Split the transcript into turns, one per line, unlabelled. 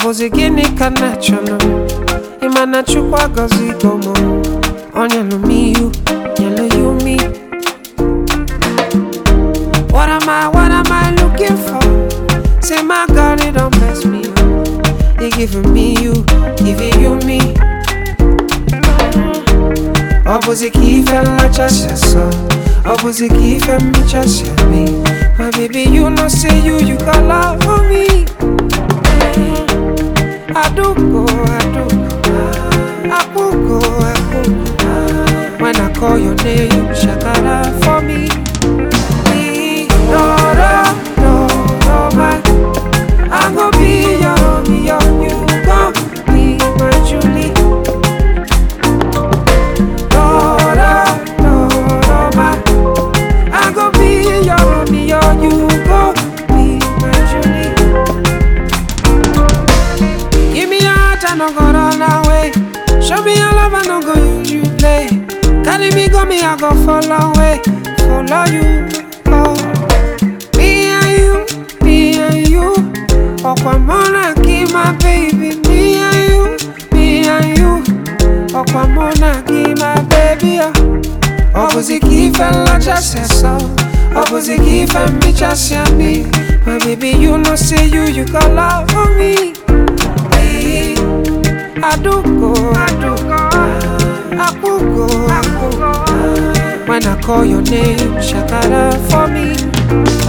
bụzi gịnị ka na chọrọ ịma na chukwu agọzigo m ọ nyelụ m ihu nyelụ ya umi What am I, what am I looking for? Say my God, it don't mess me up. He giving me you, giving you me. Opposite key fell like just so. Opposite key fell me just me. My baby, you know say you, you got love for me. I do go, I do go. I could go, I could go. When I call your name, shakara for me. No, no, no, no, my. I go be your Romeo, you go be my Julie. No, no, no, no, my. I go be your Romeo, you go be my Julie. Give me your heart, I no go run away. Show me your love, I no go use you play. Carry me, go me, I go follow away, follow you. Oh. Me and you, me and you. Okwamona, give my baby. Me and you, me and you. Okwamona, give my baby. Opposite key fella just said so. Opposite key fella me just see me. My baby, you know say you, you got love for me. Hey, I do go, I do go. I could go, I could go. When I call your name, shakara for me.